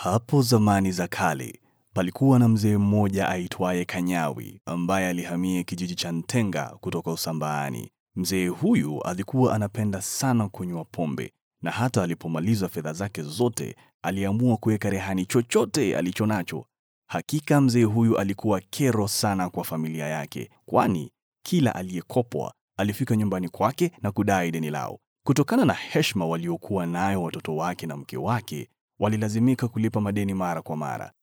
Hapo zamani za kale palikuwa na mzee mmoja aitwaye Kanyawi ambaye alihamia kijiji cha Ntenga kutoka Usambaani. Mzee huyu alikuwa anapenda sana kunywa pombe na hata alipomaliza fedha zake zote aliamua kuweka rehani chochote alicho nacho. Hakika mzee huyu alikuwa kero sana kwa familia yake, kwani kila aliyekopwa alifika nyumbani kwake na kudai deni lao. Kutokana na heshima waliokuwa nayo watoto wake na mke wake, walilazimika kulipa madeni mara kwa mara.